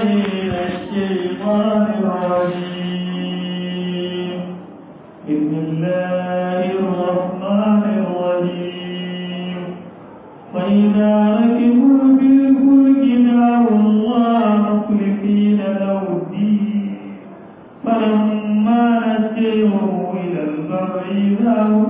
من الشيطان الرجيم بسم الله الرحمن الرحيم وإذا ركبوا بالفلك دعوا الله مخلصين له الدين فلما نجيهم إلى البر إذا هم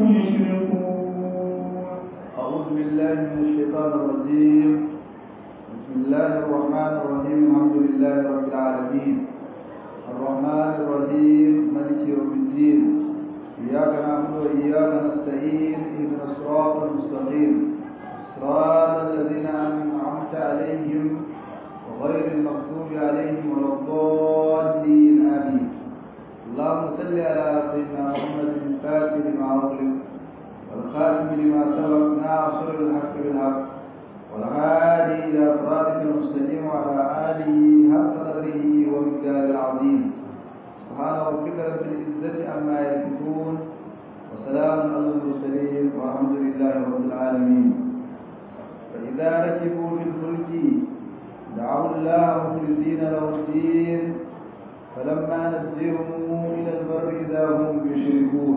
يشركون أعوذ بالله من الشيطان الرجيم بسم الله الرحمن الرحيم الحمد لله رب العالمين الرحمن الرحيم مالك يوم الدين إياك نعبد وإياك نستعين اهدنا الصراط المستقيم صراط الذين أنعمت عليهم وغير المغضوب عليهم ولا الضالين آمين اللهم صل على سيدنا محمد الفاتح لما أغلق والخاتم لما سبق ناصر الحق بالحق والهادي إلى صراطك المستقيم وعلى آله حق قدره ومقداره العظيم سبحان ربك رب العزة عما يصفون وسلام على المرسلين والحمد لله رب العالمين فإذا ركبوا في الفلك دعوا الله مخلصين له الدين فلما نجيهم إلى البر إذا هم يشركون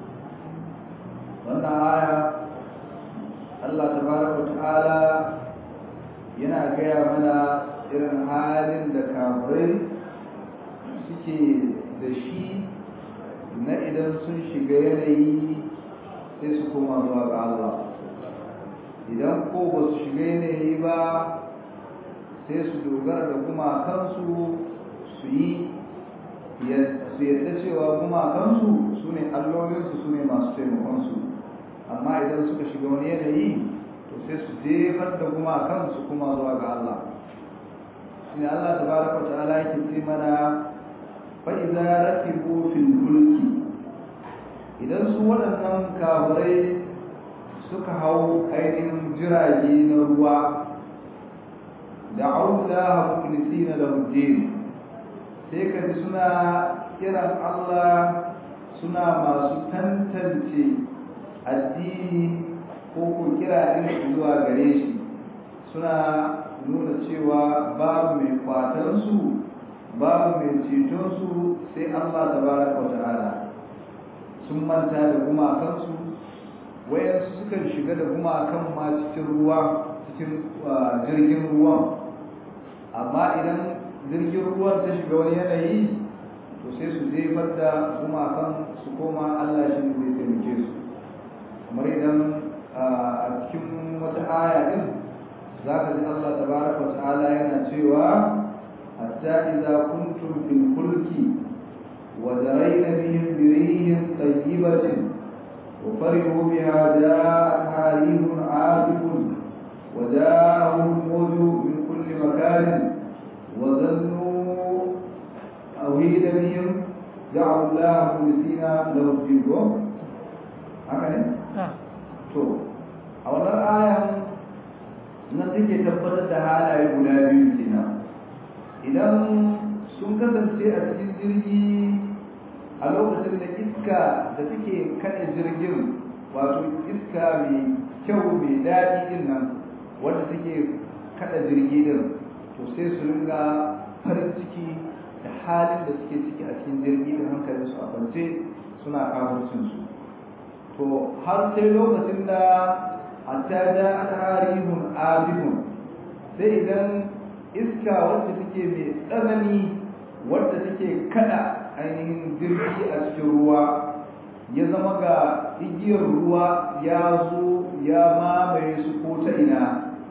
wannan aya Allah tabaraka ta'ala yana gaya mana irin halin da kafirai suke da shi na idan sun shiga yanayi sai su koma zuwa ga Allah idan ko ba su shiga yanayi ba sai su dogara da gumakansu su yi su yadda cewa gumakansu su ne allolinsu su ne masu taimakonsu amma idan suka shiga wani yanayi to sai su jefar da gumakan su kuma zuwa ga Allah shi Allah tabaraka ta'ala yake ce mana fa idza rakibu fil fulki idan su waɗannan kafirai suka hau ainihin jirage na ruwa da'u Allah mukhlisina lahu din sai ka ji suna kiran Allah suna masu tantance addini ko ko kira din zuwa gare shi suna nuna cewa babu mai kwatan su babu mai ceton su sai Allah tabaraka wata'ala sun manta da gumakan su wayansu sukan shiga da gumakan ma cikin ruwa cikin jirgin ruwan amma idan jirgin ruwan ta shiga wani yanayi to sai su jefar da gumakan su koma Allah shi ne zai taimake su kamar idan a cikin wata aya din za ka ji Allah tabaraka wa ta'ala yana cewa hatta idza kuntum fil fulki wa darayna bihim bi rihin tayyibatin wa farihu biha ja'at harihun asifun wa ja'ahum mawju min kulli makanin wa dhannu awhida bihim da'u Allah mulisina lahu dinkum haka ne to a wannan ayan nan take tabbatar da halaye guda biyu kenan idan sun kasance a cikin jirgi a lokacin da iska da take kada jirgin wato iska mai kyau mai daɗi din nan wanda take kada jirgi din to sai su ringa farin ciki da halin da suke ciki a cikin jirgi da hankalinsu a kwance suna kafircinsu to har sai lokacin da hatta da tarihun abihun sai idan iska wacce take mai tsanani wadda take kada ainihin jirgi a cikin ruwa ya zama ga igiyar ruwa ya zo ya mamaye su ko ta ina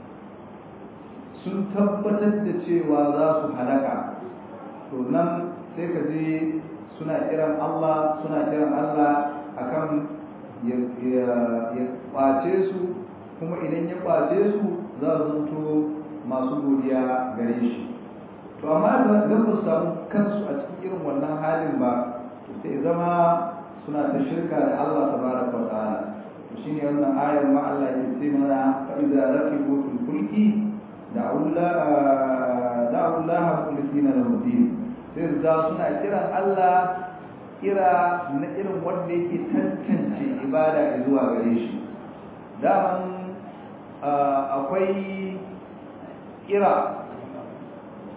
sun tabbatar da cewa za su halaka to nan sai ka je suna kiran Allah suna kiran Allah akan ya kwace su kuma idan ya kwace su za su zanto masu godiya gare shi to amma idan ba su samu kansu a cikin irin wannan halin ba to sai zama suna ta shirka da Allah tabaraka wa ta'ala to shine wannan ayar ma Allah ya ce mana fa idza rakibu fil fulki da'u Allah mukhlisina lahu din sai za suna kiran Allah kira na irin wanda yake tantance ibada zuwa gare shi daman akwai kira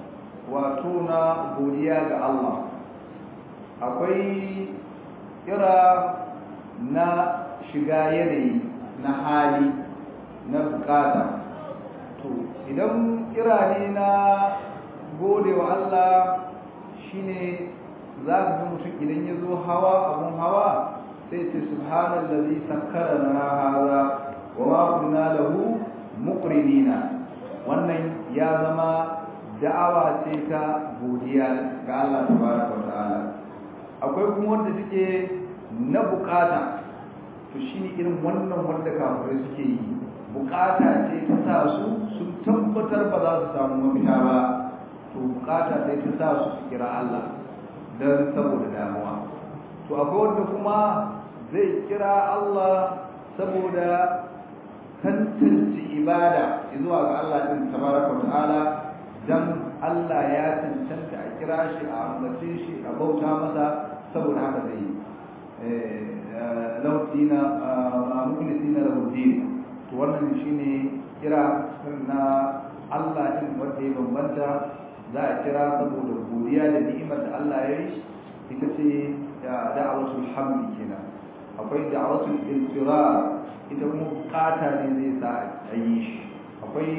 wato na godiya ga Allah akwai kira na shiga yanayi na hali na bukata to idan kira ne na gode wa Allah shine za ka ga mutum idan ya zo hawa abun hawa sai ce subhanallazi sakkara lana hadha wa ma kunna lahu muqrinina wannan ya zama da'awa ce ta godiya ga Allah tabaraka wa ta'ala akwai kuma wanda take na bukata to shine irin wannan wanda kafirai suke yi bukata ce ta sa su sun tabbatar ba za su samu mafita ba to bukata sai ta sa su su kira Allah don saboda damuwa to akwai wanda kuma zai kira Allah saboda tantance ibada zuwa ga Allah din tabaraka ta'ala dan Allah ya cancanta a kira shi a ambace shi a bauta masa saboda haka zai yi lautina mukhlisina lahu din to wannan shine kira na Allah din wanda ya bambanta za a kira saboda godiya da ni'imar da Allah ya yi ita ce da'awatul hamdi kenan akwai da'awatul iltirar ita kuma bukata ne zai sa a yi shi akwai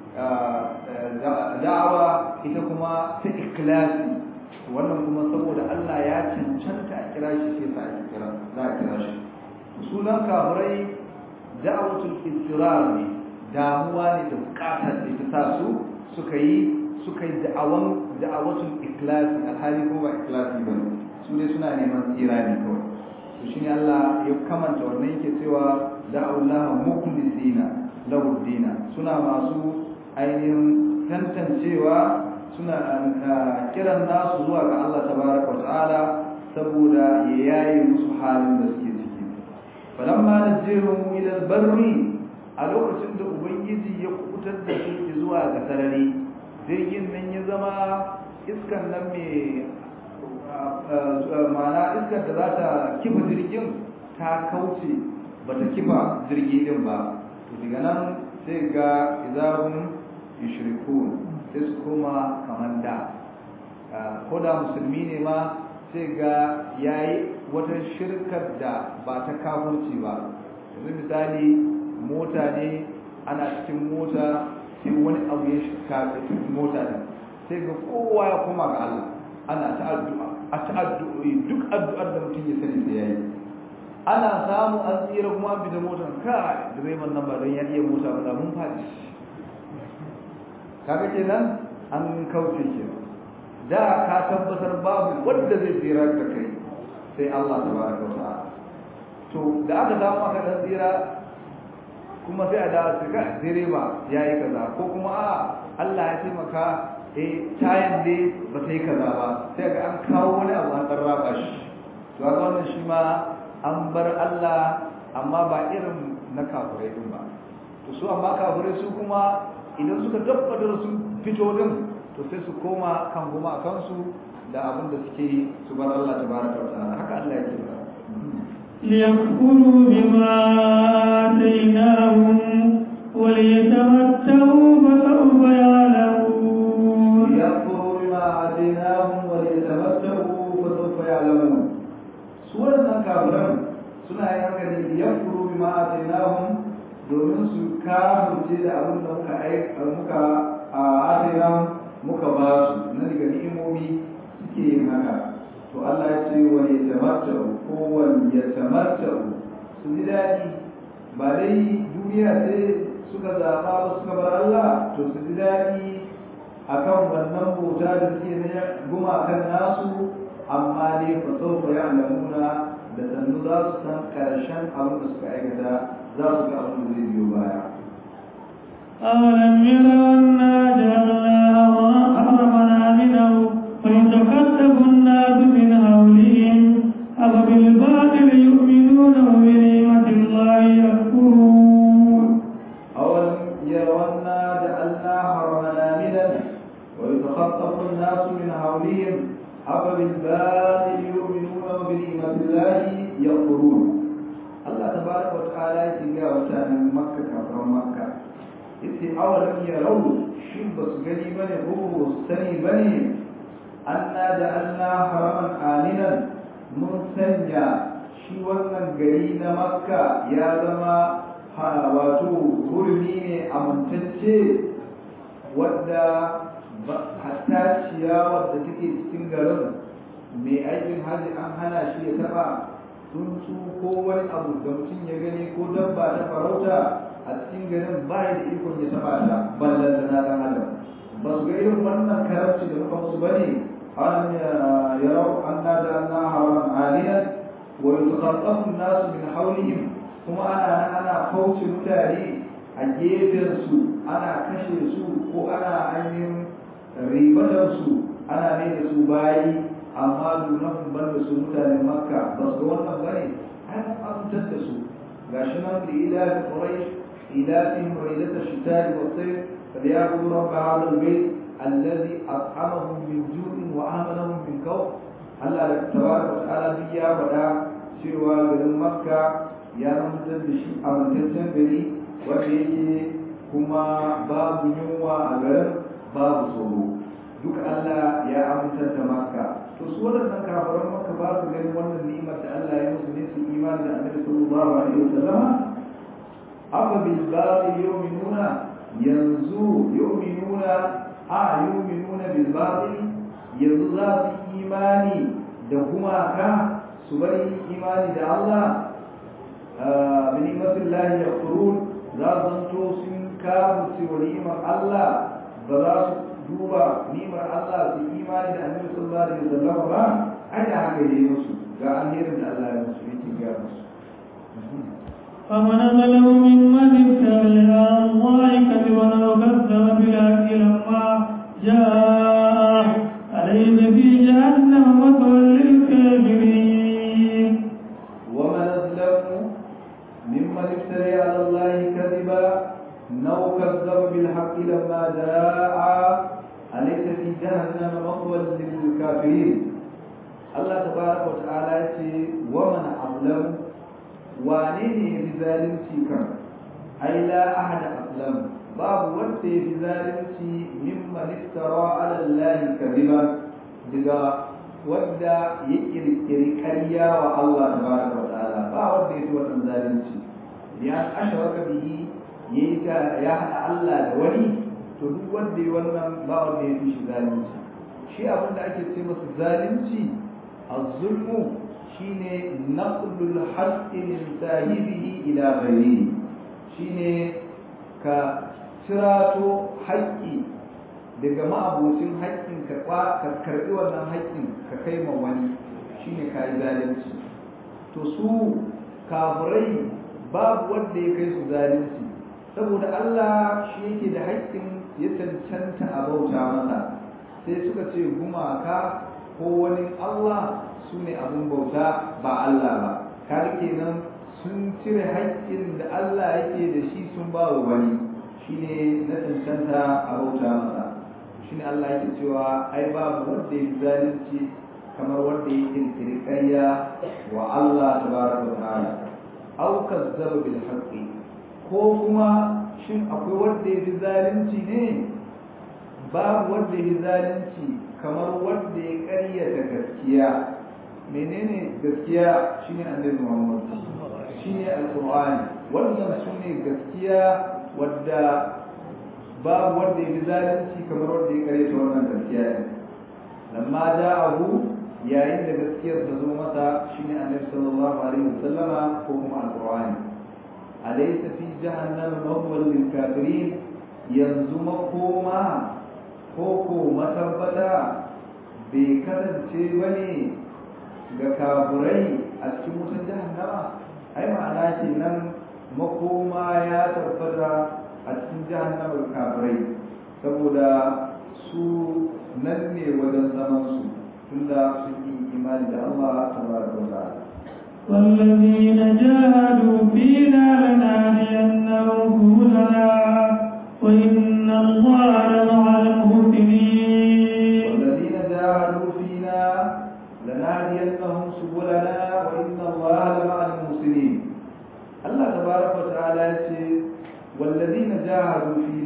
da'awa ita kuma ta ikhlasi wannan kuma saboda Allah ya cancanta a kira shi sai sa a kira za a kira shi sunan kafirai da'awatul iltirar ne damuwa ne da bukata ce ta sa su suka yi suka yi da'awan da'awatul ikhlasi alhali ko ba ikhlasi ba su ne suna neman tsira ne kawai to shine Allah ya kamanta wannan yake cewa da'awullaha mukhlisina lahu dina suna masu ainihin tantancewa suna kiran nasu zuwa ga Allah tabaraka wa ta'ala saboda ya yaye musu halin da suke ciki falamma najjihum ila albarri a lokacin da ubangiji ya kubutar da su zuwa ga sarari jirgin nan ya zama iskan nan mai mana iskar da za ta kifa jirgin ta kauce ba ta kifa jirgi din ba to daga nan sai ga izahun yushrikun sai su koma kamar da ko da musulmi ne ma sai ga yayi wata shirkar da ba ta kafurci ba yanzu misali mota ne ana cikin mota sai wani abu ya shiga cikin mota din sai ga kowa ya koma ga Allah ana ta addu'a a ta addu'o'i duk addu'ar da mutum ya sani sai yayi ana samu an tsira kuma an fita motar ka direban nan ba don ya iya mota ba mun faɗi kaga kenan an kauce ke da ka tabbatar babu wanda zai tsira da kai sai Allah tabaraka wa ta'ala to da aka samu aka dan tsira kuma sai a da su ga direba yayi kaza ko kuma a Allah ya taimaka eh tayan dai ba ta yi kaza ba sai ga an kawo wani abu an raba shi to ga wannan shi ma an bar Allah amma ba irin na kafirai din ba to su amma kafirai su kuma idan suka tabbatar sun fito din to sai su koma kan goma kansu da abin da suke su bar Allah tabaraka wa ta'ala haka Allah yake ba ليكفروا بما آتيناهم وليتمتعوا فسوف يعلمون ليكفروا بما آتيناهم وليتمتعوا فسوف يعلمون سورة كافرون suna yin haka ne liyakfuru bima atainahum domin su kafirce da abin da muka muka atainahum muka ba su na daga ni'imomi suke yin haka to Allah ya ce wa yatamatta'u ko wa yatamatta'u su ji daɗi ba dai duniya sai suka zaɓa ba suka bar Allah to su ji daɗi akan wannan bauta da suke na gumakan nasu amma dai fa sawfa ya'lamuna da sannu za su san karshen abin da suka aikata za su ga abin da zai biyo baya أولم يروا أنا جعلنا حرمنا منه ويتكتف الناس من حولهم أفبالباطل يؤمنون وبنعمة الله يكفرون أولم يروا أنا جعلنا حرمنا منه ويتخطف الناس من حولهم أفبالباطل يؤمنون وبنعمة الله يكفرون الله تبارك وتعالى يتجاوز عن مكة كفر مكة yace awalam yarau shin ba su gani bane ko ba su sani bane anna ja'alna haraman aminan mun sanya shi wannan gari na makka ya zama wato hurmi ne amintacce wadda hatta ciyawar da take cikin garin mai aikin hajji an hana shi ya taba tsuntsu ko wani abu da mutum ya gani ko dabba ta farauta a cikin garin ba da ikon ya taba ta ballan da na dan adam ba su ga irin wannan karamci da muka musu bane an yarau an na da na hawan aliyan wa yutakhaffafu an-nas min hawlihim kuma ana ana kauce mutane a gefen su ana kashe su ko ana ainihin ribatar su ana ne da su bayi amma dunahum ban da su mutanen makka ba su ga wannan bane an amintar da su gashi nan da ila da quraish ila fi muridat ash-shita'i wa sayf falyabudu rabb hadha al-bayt alladhi at'amahum min ju'in wa amanahum min khawf Allah da tabaraka wa ta'ala duk ya faɗa cewa garin makka ya amintar da shi amintaccen gari wanda yake kuma babu yunwa a garin babu tsoro duk Allah ya amintar da makka to su waɗannan kafaran maka ba su ganin wannan ni'imar da Allah ya musu ne su imani da Annabi sallallahu alaihi wasallam afa bil batil yu'minuna yanzu yu'minuna a yu'minuna bil batil yanzu za su imani da gumaka su bari imani da Allah bi ni'matillahi yaqurun za su zanto sun kawo wa ni'imar Allah ba za su duba nimar Allah su imani da annabi sallallahu alaihi wasallam ba ai da haka yayi musu ga alherin da Allah ya musu yake ga musu فمن ظلم ممن افترى على الله كذبا وكذب بالحق لما جاء أليس في جهنم مثوى للكافرين ومن أظلم ممن افترى على الله كذبا أو كذب بالحق لما جاء أليس في جهنم مثوى للكافرين الله تبارك وتعالى يقول ومن أظلم وانين بظالمتي كان أي لا أحد أظلم باب وقت بظالمتي ممن افترى على الله كذبا daga wadda ya kirkiri ƙarya wa Allah tabaraka wa ta'ala ba wanda ya fi wannan zalunci ya ashraka bihi yayi ta ya haɗa Allah da wani to duk wanda ya wannan ba wanda ya fi shi zalunci shi abin da ake ce masa zalunci az-zulmu shine naqlul haqqi min sahibihi ila ghayrihi shine ka cirato haƙƙi daga ma'abocin haƙƙin ka ka karɓi wannan haƙƙin ka kai ma wani shine ka yi zalunci to su kafirai babu wanda ya kai su zalunci saboda Allah shi yake da haƙƙin ya cancanta a bauta masa sai suka ce gumaka ko wani Allah su ne abin bauta ba Allah ba kar kenan sun cire haƙƙin da Allah yake da shi sun ba wa wani shine na cancanta a bauta masa shine Allah yake cewa ai babu wanda ya zalunci kamar wanda ya kirkiri ƙarya wa Allah tabaraka wa ta'ala aw kazzaba bil haqqi ko kuma shin akwai wanda ya zalunci ne babu wanda ya zalunci kamar wanda ya ƙaryata gaskiya menene gaskiya shine annabi Muhammad shine alqur'ani wannan sune gaskiya wadda babu wanda ya zalunci kamar wanda ya ƙaryata wannan gaskiya ne lamma ja'ahu yayin da gaskiyar ta zo masa shine annabi sallallahu alaihi wasallama ko kuma alqur'ani alaysa fi jahannama mawwal lil kafirin yanzu makoma ko ko matabbata bai kasance bane ga kafirai a cikin wutar jahannama ai ma'ana ce nan makoma ya tabbata a cikin jahannama ga kafirai saboda su nan ne wajen zaman su tunda sun yi imani da Allah tabaraka wa ta'ala والذين جاهدوا فينا لنهدينهم سبلنا وإن الله لمع المحسنين والذين جاهدوا فينا لنهدينهم سبلنا وإن الله لمع المحسنين الله تبارك وتعالى يقول والذين جاهدوا فينا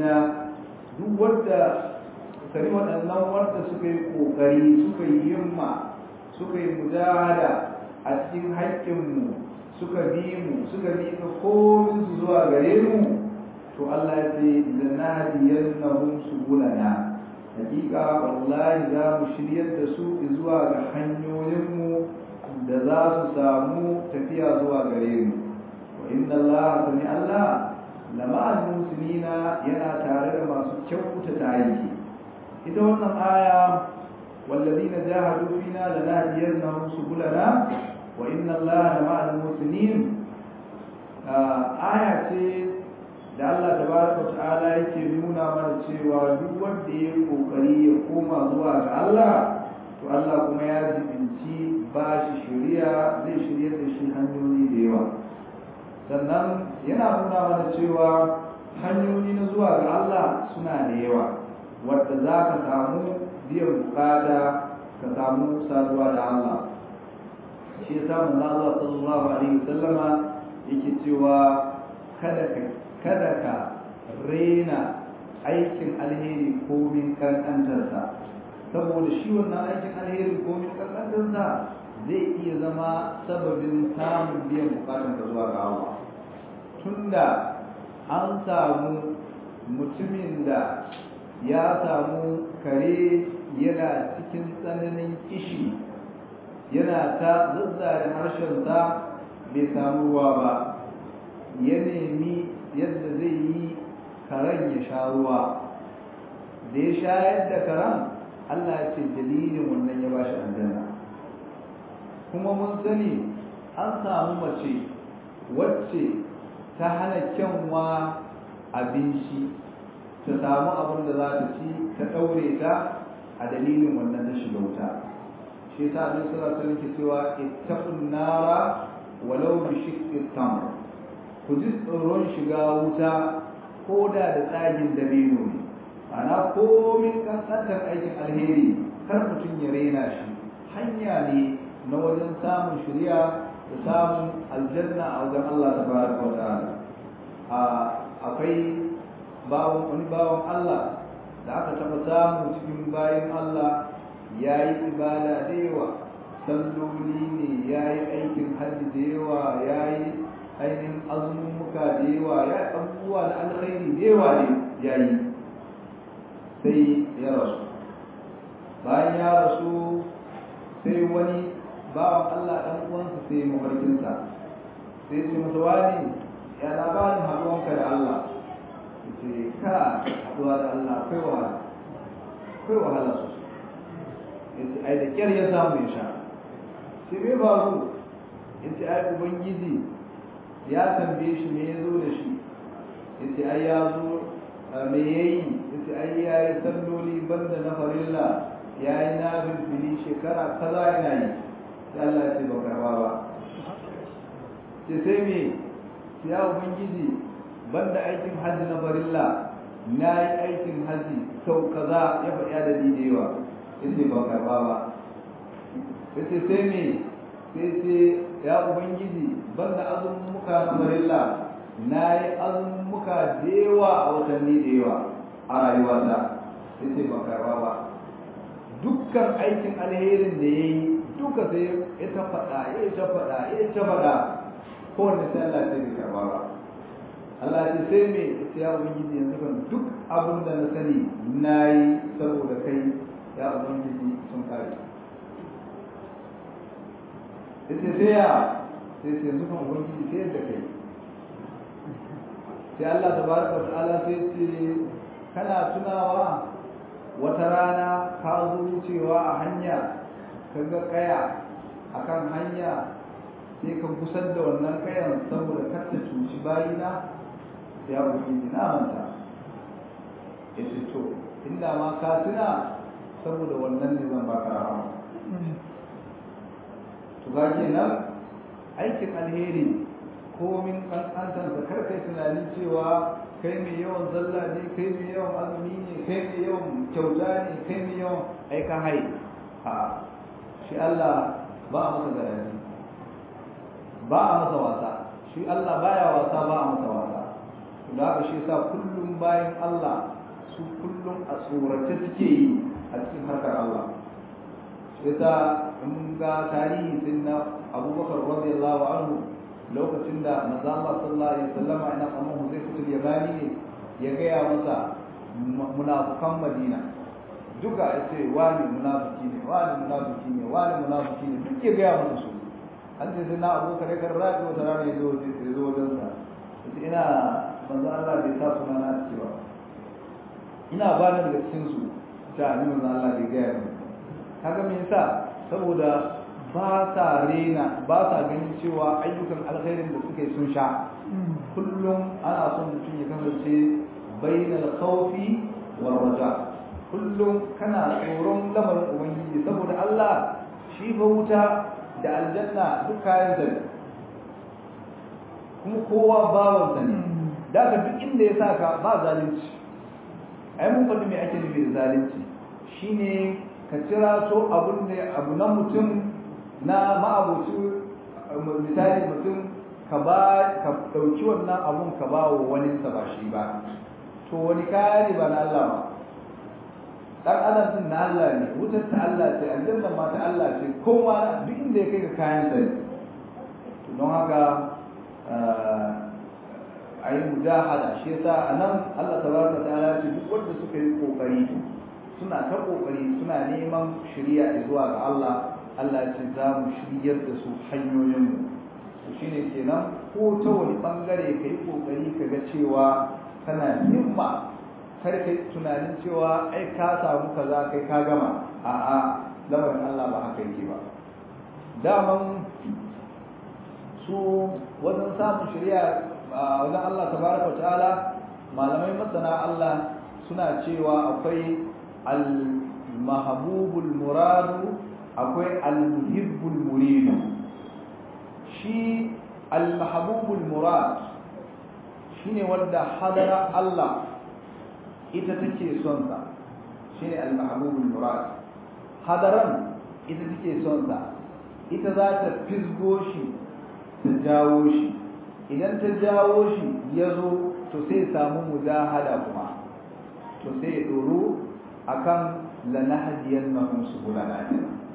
kari waɗannan wanda suka yi ƙoƙari suka yi himma suka yi mujahada a cikin haƙƙinmu suka bi mu suka bi ka komin su zuwa gare mu to Allah ya ce lanahdiyannahum subulana hakika wallahi za mu shiryar da su zuwa ga hanyoyinmu da za su samu tafiya zuwa gare mu wa inna Allah sami Allah lama al-muslimina yana tare da masu kyautata aiki ita wannan aya والذين جاهدوا فينا لنهدينهم سبلنا وإن الله مع المحسنين آية da Allah tabaraka ta'ala yake nuna mana cewa duk wanda ya kokari ya koma zuwa ga Allah to Allah kuma ya jibinci ba shi shari'a zai shirya da shi hanyoyi da yawa sannan yana nuna mana cewa hanyoyi na zuwa ga Allah suna da yawa wadda za ka samu biyan bukata ka samu saduwa da Allah shi ya samu na Allah sallallahu alaihi wasallama yake cewa kada ka kada ka rena aikin alheri komin kankantarsa saboda shi wannan aikin alheri komin kankantarsa zai iya zama sababin samun biyan bukatun ka zuwa ga Allah tunda an samu mutumin da ya samu kare yana cikin tsananin kishi yana ta zazzare harshensa bai samu ruwa ba ya nemi yadda zai yi karen ya sha ruwa da ya shayar da karen Allah ya ce dalilin wannan ya bashi aljanna kuma mun sani an samu mace wacce ta hana kyanwa abinci ta samu abin da za ta ci ta ɗaure ta a dalilin wannan ta shiga wuta shi yasa abin sura ta nake cewa ittaqun nara walau bi shiqqi tamr ku ji tsoron shiga wuta ko da da tsagin dabino ne ana komin kankantar aikin alheri kar mutum ya rena shi hanya ne na wajen samun shirya da samun aljanna a wajen Allah tabaraka wa ta'ala akwai bawon wani bawon Allah da aka taɓa samu cikin bayan Allah ya yi ibada da yawa salloli ne ya yi aikin hajji da yawa ya yi ainihin azumumuka da yawa ya yi abubuwa da alkhairi da yawa ne ya yi sai ya rasu bayan ya rasu sai wani bawan Allah ɗan uwansa sai mafarkinsa sai ce masa wani ya labarin haɗuwanka da Allah ce ka haɗuwa da Allah akwai wahala akwai wahala sosai ya ce ai da ƙyar ya samu ya sha sai bai faru ya ce ai ubangiji ya tambaye shi me ya zo da shi ya ce ai ya zo me ya yi ya ce ai ya yi salloli banda na farilla ya yi na bilbili shekara kaza yana yi sai Allah ya ce ba karba ba ce sai me ya ubangiji banda aikin hajji na farilla na yi aikin hajji sau kaza ya faɗi adadi da yawa ya ce ba karba ba ya ce sai me sai ce ya ubangiji banda azumin muka na farilla na yi azumin muka da yawa a watanni da yawa a rayuwata ya ce ba karba ba dukkan aikin alherin da ya yi duka sai ya ta faɗa ya ta faɗa ya ta faɗa kowanne sai Allah sai bai karba ba Allah ce sai me sai ya ubangiji yanzu kan duk abin da na sani na yi saboda kai ya ubangiji sun kare yace sai ya sai sai yanzu kan ubangiji sai yadda kai sai Allah tabaraka wa ta'ala sai ce kana tunawa wata rana ka zo wucewa a hanya ka ga kaya akan hanya sai ka kusan da wannan kayan saboda kar ta cuci bayina ya ubangiji na manta ya ce to inda ma ka tuna saboda wannan ne zan baka rahama to ga kenan aikin alheri komin kankantar da kar kai tunanin cewa kai mai yawan zalla ne kai mai yawan azumi ne kai mai yawan kyauta ne kai mai yawan aika hai a shi Allah ba a masa garanti ba a masa wasa shi Allah baya wasa ba a masa wasa da haka shi yasa kullum bayan Allah su kullum a tsorace suke yi a cikin harkar Allah yasa in ga tarihi sun na abubakar radiyallahu anhu lokacin da manzo Allah sallallahu alaihi wasallam ina kamar Huzai fitul Yamani ne ya gaya masa munafukan Madina duka ya ce wani munafiki ne wani munafiki ne wani munafiki ne duk ya gaya masa su an ce sai na abubakar ya karra wata rana ya zo ya zo wajen sa ina manzo Allah bai sa suna na cewa ina ba da daga cikin su ta ni manzo Allah bai gaya min kaga me yasa saboda ba sa rena ba sa ganin cewa ayyukan alkhairin da suke sun sha kullum ana son mutum ya kasance bainal khawfi wal raja kullum kana tsoron lamarin ubangiji saboda Allah shi fa wuta da aljanna duk kayan sa kuma kowa bawansa ne da ka duk inda ya saka ba zalunci ai mun faɗi me ake nufi da zalunci shine ka kira to abun da abu na mutum na ma'abuci misali mutum ka ba ka dauki wannan abun ka ba wa wani sa ba shi ba to wani kaya ne ba na Allah ba dan adam din na Allah ne wutar ta Allah ce aljanna ma ta Allah ce kowa duk inda ya kai ga kayan sa to don haka a yi mujahada shi yasa anan Allah tabaraka ta'ala ce duk wanda suka yi kokari suna ta kokari suna neman shiriya zuwa ga Allah Allah ce za mu shiryar da su hanyoyin mu to shine kenan ko ta wani bangare kai kokari ka ga cewa kana himma kar kai tunanin cewa ai ka samu kaza kai ka gama a'a lamarin Allah ba haka yake ba daman su wajen samun shari'a wajen Allah tabaraka ta'ala malamai masana Allah suna cewa akwai al-mahbubul muradu akwai al-muhibbul muridu shi al-mahbubul murad shine wanda hadara Allah ita take son sa shine al-mahbubul murad hadaran ita take son sa ita za ta fisgo shi ta jawo shi idan ta jawo shi ya zo to sai samu mujahada kuma to sai ya doro akan lanahdiyannahum subulana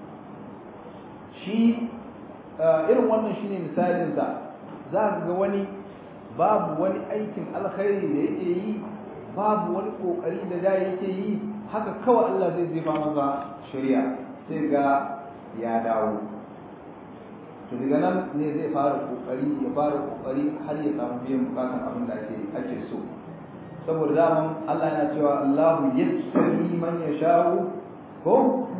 shi irin wannan shine misalin sa za ka ga wani babu wani aikin alkhairi da yake yi babu wani kokari da da yake yi haka kawai Allah zai jefa masa shari'a sai ga ya dawo to daga nan ne zai fara kokari ya fara kokari har ya samu biyan bukatan abin da ake ake so saboda daman Allah yana cewa Allahu yastabi man yasha'u ko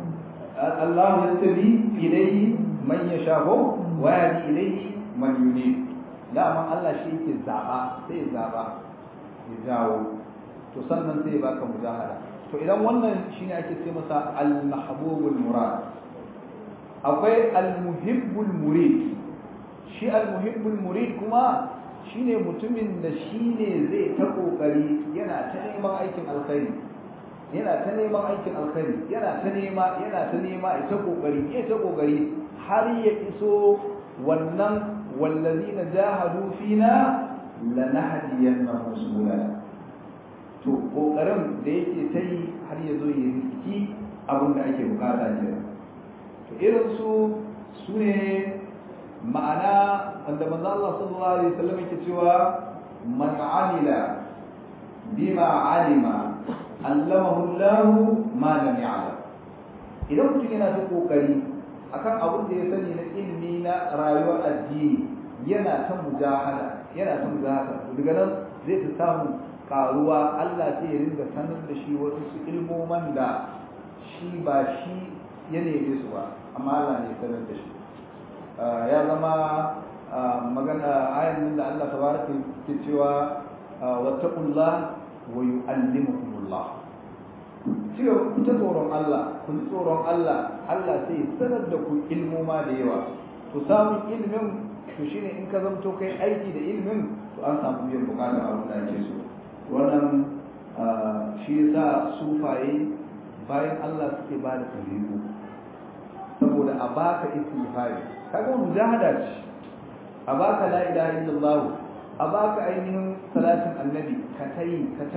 Allahu yastabi ilayhi man yasha'u wa yahdi ilayhi man yunib daman Allah shi yake zaba sai ya zaba ya jawo to sannan sai ya baka mujahada to idan wannan shine ake ce masa al-mahbubul murad akwai al-muhibbul murid shi al-muhibbul murid kuma shine mutumin da shine zai ta kokari yana ta neman aikin alkhairi yana ta neman aikin alkhairi yana ta nema yana ta nema ya ta kokari ya ta kokari har ya iso wannan wallazina jahadu fina lanahdiyannahum subulana to kokarin da yake ta yi har ya zo ya riski abin da ake bukata kenan to irin su su ne ma'ana wanda manzo Allah sallallahu alaihi wasallam yake cewa man amila bima alima allamahu Allah ma lam ya'lam idan mutum yana ta kokari akan abin da ya sani na ilimi na rayuwar addini yana ta mujahada yana ta mujahada daga nan zai ta samu karuwa Allah sai ya ringa sanar da shi wasu su ilmoman da shi ba shi ya neme su ba amma Allah ne sanar da shi ya zama magana ayan da Allah tabaraka ke cewa wattaqullah wa yu'allimukumullah cewa ku ta tsoron Allah ku ji tsoron Allah Allah sai sanar da ku ilmoma da yawa to samun ilmin to shine in ka zamto kai aiki da ilmin to an samu biyan bukatar abin da ake so wannan shi yasa sufaye bayan Allah suke ba da tarihu saboda a baka istighfari kaga mujahada ce a baka la ilaha illallah a baka ainihin salatin annabi ka tayi ka tayi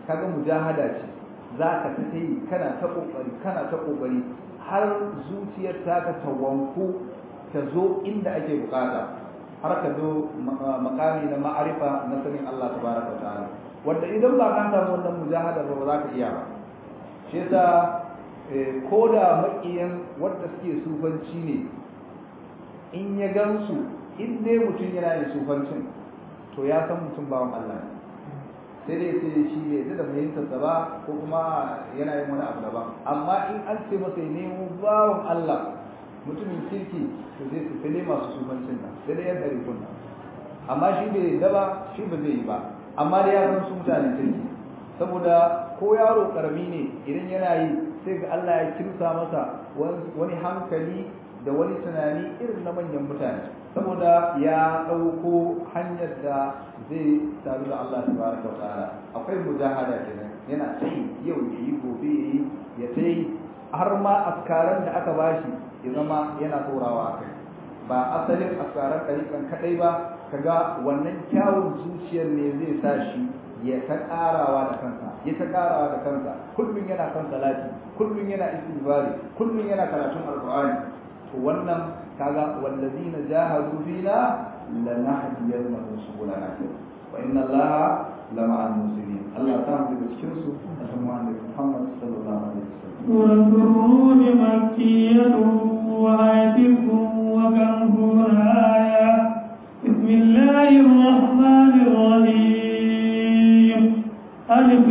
kaga mujahada ce za ka ta yi kana ta kokari kana ta kokari har zuciyar ta ka tawanku ta zo inda ake bukata har ka zo makami na ma'arifa na sanin Allah tabaraka ta'ala wanda idan ba ka samu wannan mujahada ba za ka iya ba shi yasa ko da makiyan wanda suke sufanci ne in ya gansu in dai mutum yana yin sufancin to ya san mutum bawan Allah ne sai dai sai shi bai da fahimtar sa ba ko kuma yana yin wani abu daban amma in an ce masa nemo bawan Allah mutumin kirki to zai su fili masu sufancin nan sai dai yan ɗari kunna amma shi bai daba shi ba zai yi ba amma dai ya san su mutanen kirki saboda ko yaro karami ne idan yana yi sai ga Allah ya kimsa masa wani hankali da wani tunani irin na manyan mutane saboda ya ɗauko hanyar da zai sadu da Allah tabaraka wa ta'ala akwai mujahada kenan yana tsayi yau ya yi gobe ya yi ya tsayi har ma askaran da aka bashi ya zama yana tsorawa a kai ba asalin askaran ɗariƙan kaɗai ba kaga wannan kyawun zuciyar ne zai sa shi ya ta ƙarawa da kansa ya ta ƙarawa da kansa kullum yana kan salati kullum yana istighfari kullum yana karatun alqur'ani to wannan kaga wallazina jahadu fina lanahdiyannahum subulana wa inna allaha lama'al muslimin Allah ta mu daga cikin su da kuma annabi Muhammad sallallahu alaihi wasallam سورة الروم مكية وآية وكمهون آية بسم الله الرحمن الرحيم ألف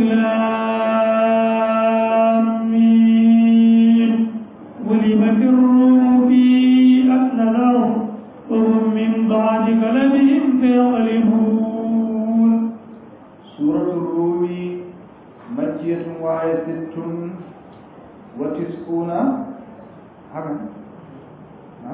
لام ميم غلبت الروم في أدنى الأرض وهم من بعد غلبهم سيغلبون سورة الروم مكية وآية ست وتسعون هكذا نعم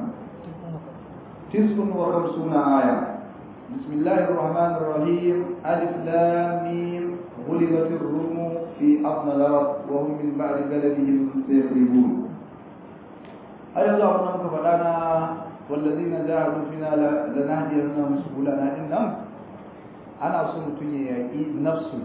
تسع وخمسون آية بسم الله الرحمن الرحيم ألف لام ميم غلبت الروم في أرض الأرض وهم من بعد غلبهم سيغلبون أي الله أنك فلانا والذين جاهدوا فينا لنهدينهم سبلنا إنهم أنا صمت يأتي نفسي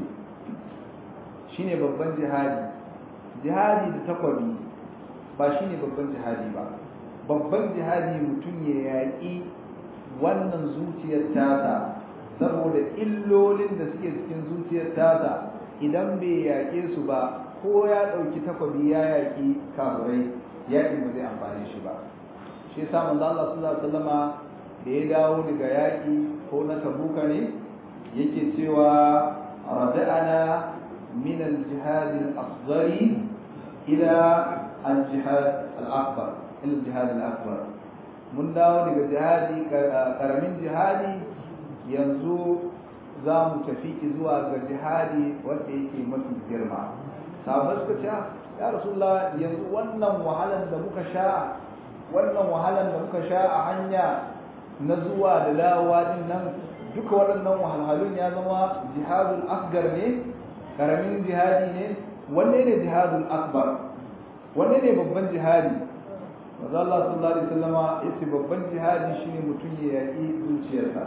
shine babban jihadi jihadi da takwabi ba shine babban jihadi ba babban jihadi mutum ya yaƙi wannan zuciyar tasa saboda illolin da suke cikin zuciyar tasa idan bai yaƙe su ba ko ya ɗauki takwabi ya yaƙi kafurai yaƙin ba zai amfani shi ba shi yasa manzo Allah sallallahu alaihi wasallama da ya dawo daga yaƙi ko na tabuka ne yake cewa rada'ana min al-jihad al-asghar ila al-jihad al-akbar ila al-jihad al-akbar mun dawo daga jihadi karamin jihadi yanzu za mu tafi zuwa ga jihadi wanda yake mafi girma sahabbai suka ce ya rasulullah yanzu wannan wahalan da muka sha wannan wahalan da muka sha a hanya na zuwa da dawowa din nan duka waɗannan wahalhalun ya zama jihadul akbar ne karamin jihadi ne wanne ne jihadul akbar wanne ne babban jihadi maza Allah sallallahu alaihi wasallama yace babban jihadi shine mutum ya yaki zuciyarsa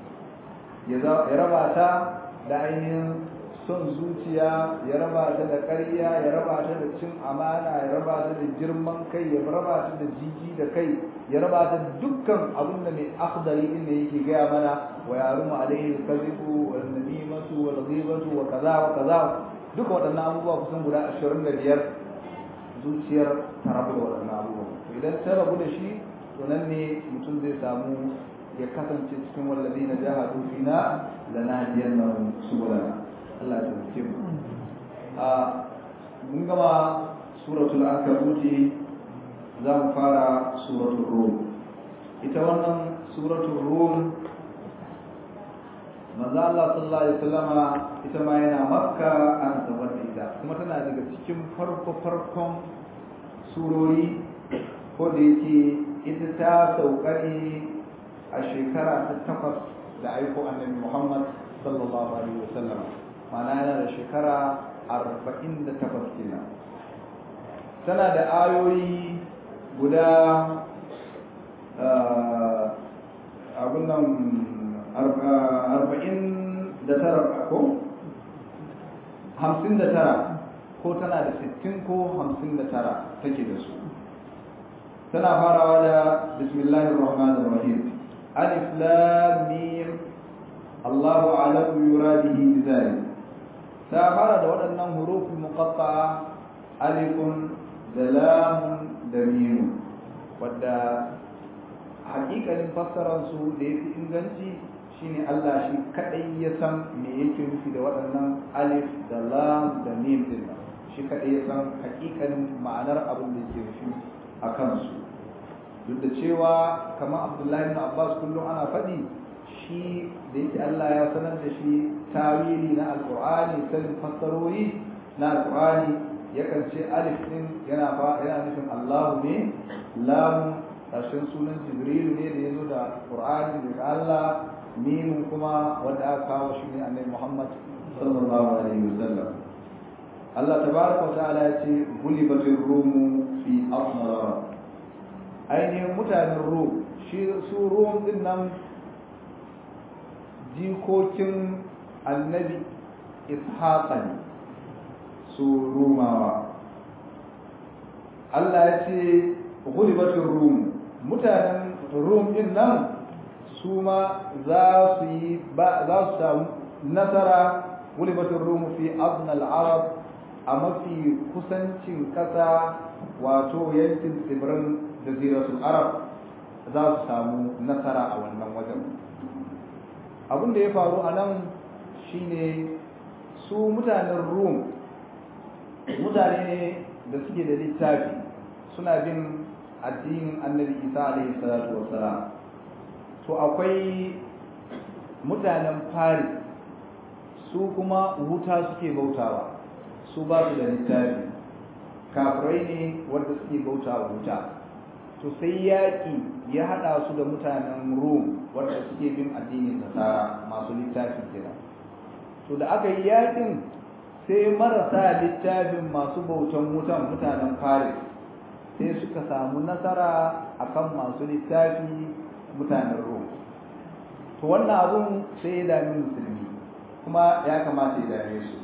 ya raba ta da ainihin son zuciya ya raba ta da ƙarya ya raba ta da cin amana ya raba ta da girman kai ya raba ta da jiji da kai ya raba ta da dukkan abin da mai akhdari din da yake gaya mana wa yarumu alaihi alkazibu wal namimatu wal ghibatu wa kaza wa kaza duka waɗannan abubuwa kusan guda 25 zuciyar ta rabu da waɗannan abubuwa to idan ta rabu da shi to nan ne mutum zai samu ya kasance cikin wallazina jahadu fina lanahdiyannahum subulana Allah ya taimake mu a mun gama suratul ankabuti za mu fara suratul rum ita wannan suratul rum manzo Allah sallallahu alaihi wasallama ita ma yana makka ana sabar da ita kuma tana daga cikin farko farkon surori ko da yake ita ta sauka ne a shekara ta takwas da aiko annabi Muhammad sallallahu alaihi wasallam ma'ana yana da shekara arba'in da takwas kenan tana da ayoyi guda abin nan arba'in da tara ko hamsin da tara ko tana da sittin ko hamsin da tara take da su tana farawa da bismillahir rahmanir rahim alif lam mim Allahu a'lamu yuradihi bidhalik ta fara da waɗannan hurufin muqatta'a alifun da lamun da mim wadda hakikalin fassarar su da yafi inganci shine Allah shi kadai ya san me yake nufi da waɗannan alif da lam da mim din shi kadai ya san hakikalin ma'anar abin da yake nufi a kansu duk da cewa kamar Abdullahi ibn Abbas kullum ana faɗi shi da yake Allah ya sanar da shi tawili na alqur'ani sanin fassarori na alqur'ani yakan ce alif din yana fa yana nufin Allahu ne lam ƙarshen sunan Jibril ne da ya zo da Qur'ani daga Allah mimin kuma wanda aka kawo shi ne annabi Muhammad sallallahu alaihi wasallam Allah tabaraka wa ta'ala ya ce gulibatir rumu fi asmara ainihin mutanen rum shi su rum din nan jikokin annabi ishaqa ne su rumawa Allah ya ce gulibatir rum mutanen rum din nan su ma za su yi ba za su samu nasara gulibatin rumu fi aznal arab a mafi kusancin kasa wato yankin tsibirin jaziratul arab za su samu nasara a wannan wajen abin da ya faru a nan shine su mutanen rum mutane ne da suke da littafi suna bin addinin annabi isa alaihi salatu wassalam to akwai mutanen fari su kuma wuta suke bautawa su ba su da littafi kafirai ne wanda suke bautawa wuta to sai yaƙi ya haɗa su da mutanen rum wanda suke bin addinin nasara masu littafi kenan to da aka yi yaƙin sai marasa littafin masu bautan wutan mutanen faris sai suka samu nasara akan masu littafi mutanen rum to wannan abun sai ya dami musulmi kuma ya kamata ya dame su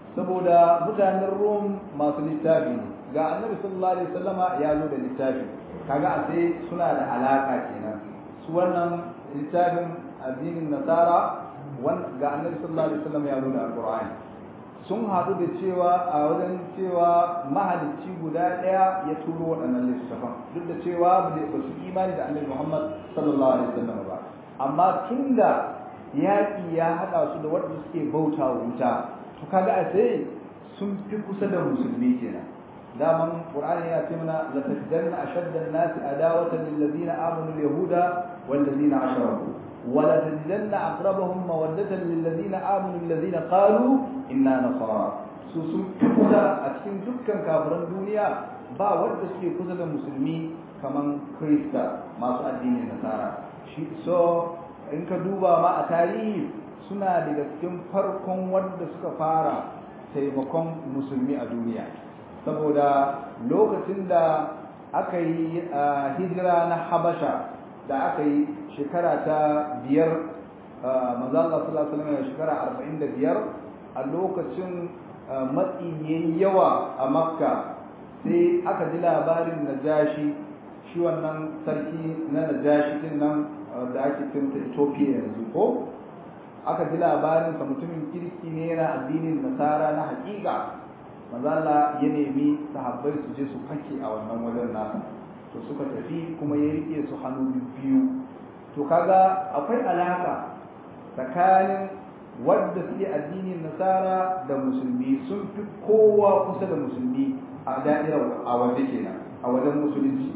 saboda mutanen rum masu littafi ne ga annabi sallallahu alaihi wasallama ya zo da littafi kaga a sai suna da alaka kenan su wannan littafin addinin nasara ga annabi sallallahu alaihi wasallam ya zo da alqur'ani sun haɗu da cewa a wajen cewa mahalicci guda ɗaya ya turo waɗannan littafan duk da cewa ba su imani da annabi Muhammad sallallahu alaihi wasallam ba amma tunda yaƙi ya haɗa su da waɗanda suke bauta wa wuta to kaga a sai sun fi kusa da musulmi kenan daman qur'ani yana ce mana la tajidanna ashadda an-nas adawatan lil ladina amanu al-yahuda wal ladina ashraku wa la tajidanna aqrabahum mawaddatan lil ladina amanu alladhina qalu inna nasara su sun fi kusa a cikin dukkan kafiran duniya ba wanda suke kusa da musulmi kaman krista masu addinin nasara shi so in ka duba ma a tarihi suna daga cikin farkon wanda suka fara taimakon musulmi a duniya saboda lokacin da aka yi hijira na habasha da aka yi shekara ta biyar mazalla sallallahu alaihi shekara arba'in da biyar a lokacin matsi yayi yawa a makka sai aka ji labarin najashi shi wannan sarki na najashi din nan da ake cinta Ethiopia yanzu ko aka ji labarin sa mutumin kirki ne yana addinin nasara na hakika mazala ya nemi sahabbai su je su fake a wannan wajen nasa to suka tafi kuma ya rike su hannu biyu to kaga akwai alaka tsakanin wadda suke addinin nasara da musulmi sun fi kowa kusa da musulmi a da'irar a waje kenan a wajen musulunci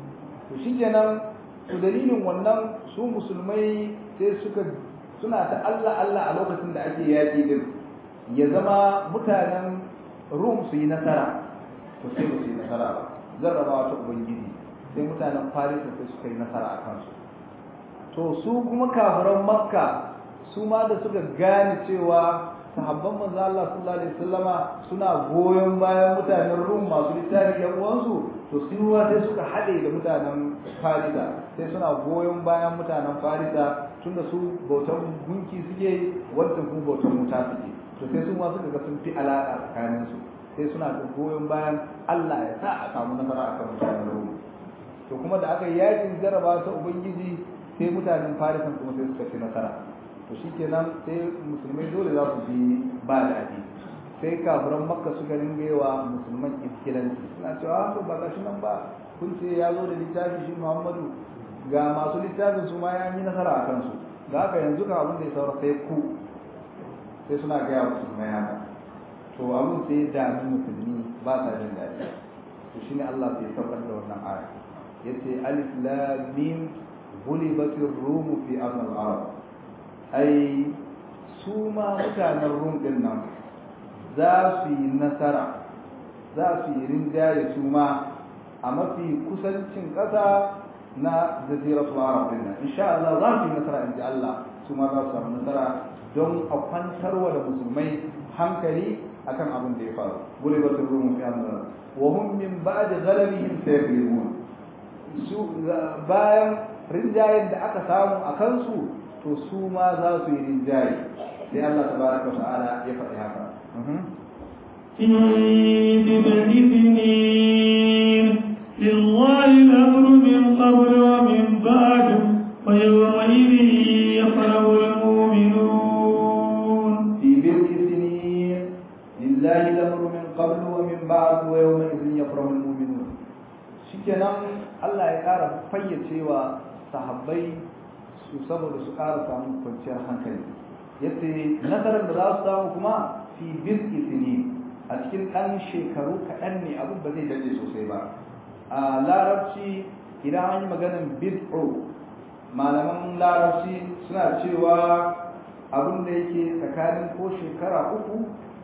to shikenan to dalilin wannan su musulmai sai suka suna ta Allah Allah a lokacin da ake yaƙi din ya zama mutanen Rum su yi nasara to sai ba su yi nasara ba jarrabawa ta ubangiji sai mutanen Faris sai suka yi nasara a kansu to su kuma kafiran Makka su ma da suka gane cewa sahabban manzo Allah sallallahu alaihi wasallama suna goyon bayan mutanen Rum masu littafi yan uwansu to su ruwa sai suka haɗe da mutanen Farisa sai suna goyon bayan mutanen Farisa tunda su bautan gunki suke wanda kuma bautan wuta suke to sai su ma suka ga sun fi alaƙa tsakanin su sai suna da goyon bayan Allah ya sa a samu nasara akan mutanen Rum to kuma da aka yi yakin jaraba ta ubangiji sai mutanen Farisan kuma sai suka ci nasara to shikenan sai musulmai dole za su bi ba daɗi sai kafiran makka suka ringa yawa musulman iskilanci suna cewa to ba gashi nan ba kun ce ya zo da littafi shi muhammadu ga masu littafin su ma ya yi nasara a kansu ga haka yanzu ka abin da ya saura sai ku sai suna gaya musulmai haka to abin sai ya dami musulmi ba sa jin daɗi to shine Allah sai saukar da wannan aya yace alif lam mim ghulibatir rum fi ardh al-arab ai su ma mutanen rum din nan za su yi nasara za su yi rinjaye su ma a mafi kusancin ƙasa na jaziratul arab din nan insha Allah za su yi nasara in ji Allah su ma za su samu nasara don a kwantarwa da musulmai hankali akan abin da ya faru gulibatul rum fi amr wa hum min ba'di ghalabihim sayaghlibun su bayan rinjayen da aka samu a kansu to su ma za su yi rinjaye sai Allah tabaraka wa ta'ala ya faɗi haka في بضع سنين لله الأمر من قبل ومن بعد ويومئذ يفرح المؤمنون في بضع سنين لله الأمر من قبل ومن بعد ويومئذ يفرح المؤمنون shikenan Allah ya ƙara fayyacewa sahabbai su saboda su ƙara samun kwanciyar hankali yace nasarar da za su samu kuma fi bil isini a cikin ɗan shekaru kaɗan ne abin ba zai daɗe sosai ba a larabci idan an yi maganin bid'u malaman larabci suna cewa abin da yake tsakanin ko shekara uku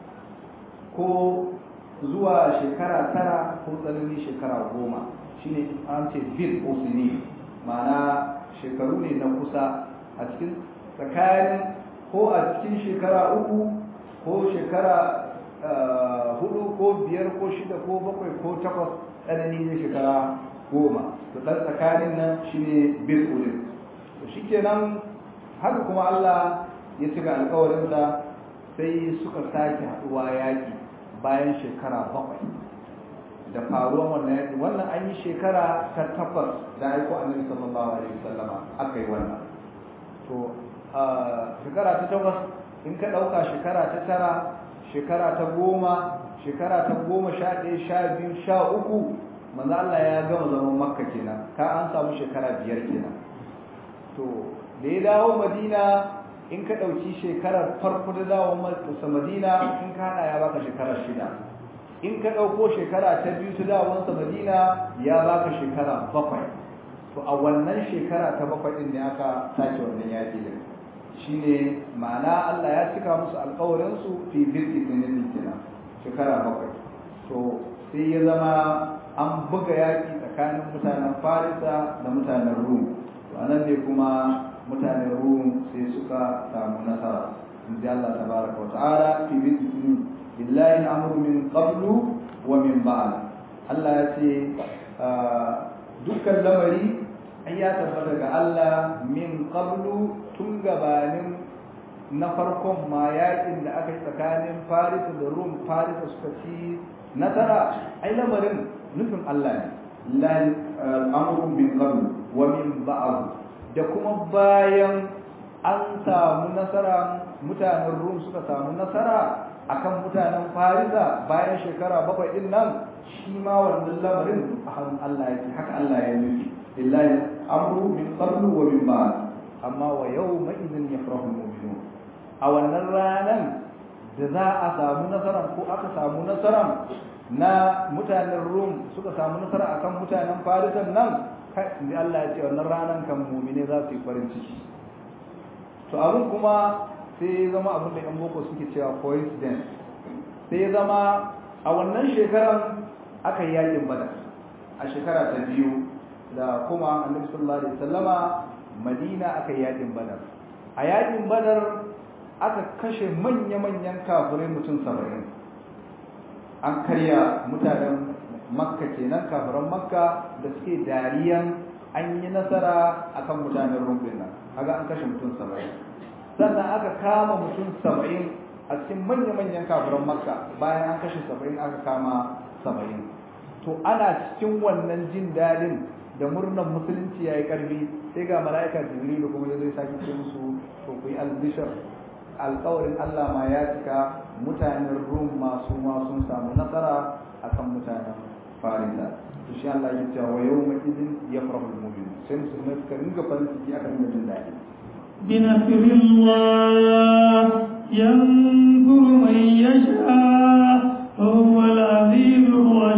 ko zuwa shekara tara ko tsanani shekara goma shine an ce bid'u sini ma'ana shekaru ne na kusa a cikin tsakanin ko a cikin shekara uku ko shekara hudu ko biyar ko shida ko bakwai ko takwas tsanani ne shekara goma to ɗan tsakanin nan shine bil ulin to shikenan haka kuma Allah ya cika alkawarinsa sai suka sake haɗuwa yaƙi bayan shekara bakwai da faruwan wannan yaƙi wannan an yi shekara ta takwas da aiko annabi sallallahu alaihi wasallama aka yi wannan to shekara ta takwas in ka ɗauka shekara ta tara shekara ta goma shekara ta goma sha ɗaya sha biyu sha uku manzo Allah ya gama zaman makka kenan ka an samu shekara biyar kenan to da ya dawo madina in ka ɗauki shekarar farko da dawo masa madina in ka haɗa ya baka shekara shida in ka ɗauko shekara ta biyu ta dawonsa madina ya baka shekara bakwai to a wannan shekara ta bakwai ɗin ne aka sake wannan yaƙi din shine ma'ana Allah ya cika musu alƙawarinsu fi birki sinin kenan shekara bakwai to sai ya zama an buga yaƙi tsakanin mutanen farisa da mutanen rum to anan ne kuma mutanen rum sai suka samu nasara in ji Allah tabaraka wa ta'ala fi birki sinin billahi amru min qablu wa min ba'd Allah ya ce dukkan lamari ai ya tabbata ga Allah min qablu tun gabanin na farkon ma yakin da aka yi tsakanin Farisa da Rum Farisa suka ci nasara ai lamarin nufin Allah ne lillahi amru min qablu wa min ba'd da kuma bayan an samu nasara mutanen Rum suka samu nasara akan mutanen Farisa bayan shekara bakwai din nan shi ma wannan lamarin a hannun Allah yake haka Allah ya nufi lillahi amru min qablu wa min ba'd amma wa yawma idhin yafrahu almu'minun a wannan ranan da za a samu nasara ko aka samu nasara na mutanen Rum suka samu nasara akan mutanen Farisan nan kai Allah ya ce wannan ranan kan mu'mine za su yi farin ciki to abin kuma sai ya zama abin da yan boko suke cewa coincidence sai ya zama a wannan shekaran aka yi yakin badar a shekara ta biyu da kuma annabi sallallahu alaihi wasallama madina aka yi yakin badar a yakin badar aka kashe manya-manyan kafirai mutum saba'in an karya mutanen makka kenan kafiran makka da suke dariyan an yi nasara akan mutanen rumbin nan kaga an kashe mutum saba'in sannan aka kama mutum saba'in a cikin manya-manyan kafiran makka bayan an kashe saba'in aka kama saba'in to ana cikin wannan jin daɗin da murnar musulunci ya yi ƙarfi sai ga mala'ika jibrilu kuma ya zai sake ce musu to ku yi albishar alƙawarin allah ma ya cika mutanen rum masu ma sun samu nasara akan mutanen farisa to shi allah ya ce wa yau ma idin ya farahu mu'min sai musulmai suka ringa farin ciki aka ringa jin daɗi بنصر الله ينصر من يشاء وهو العزيز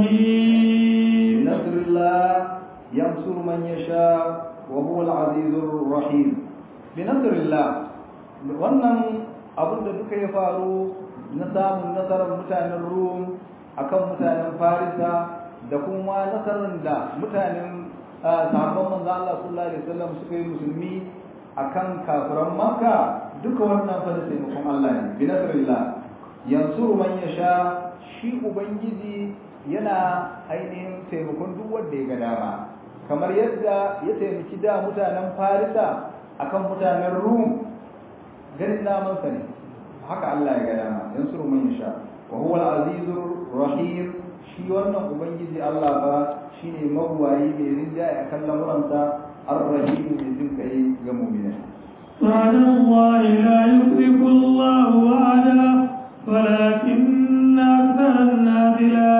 الرحيم بنصر الله ينصر من يشاء وهو العزيز الرحيم بنصر الله wannan abin da duka ya faru na samun nasarar mutanen rum akan mutanen farisa da kuma nasarar da mutanen sahabban manzo Allah sallallahu alaihi wasallam suka yi musulmi akan kafiran makka duka wannan fa da taimakon Allah ne bi nasrillah yansuru man yasha shi ubangiji yana ainihin taimakon duk wanda ya ga dama kamar yadda ya taimaki da mutanen farisa akan mutanen rum ganin daman sa ne haka Allah ya ga dama yansuru man yasha wa huwa al-azizur rahim shi wannan ubangiji Allah ba shine magwayi mai rinjaye akan lamuransa الرحيم من كي يمؤمنا وعلى الله لا يخلف الله وعده ولكن أكثر الناس لا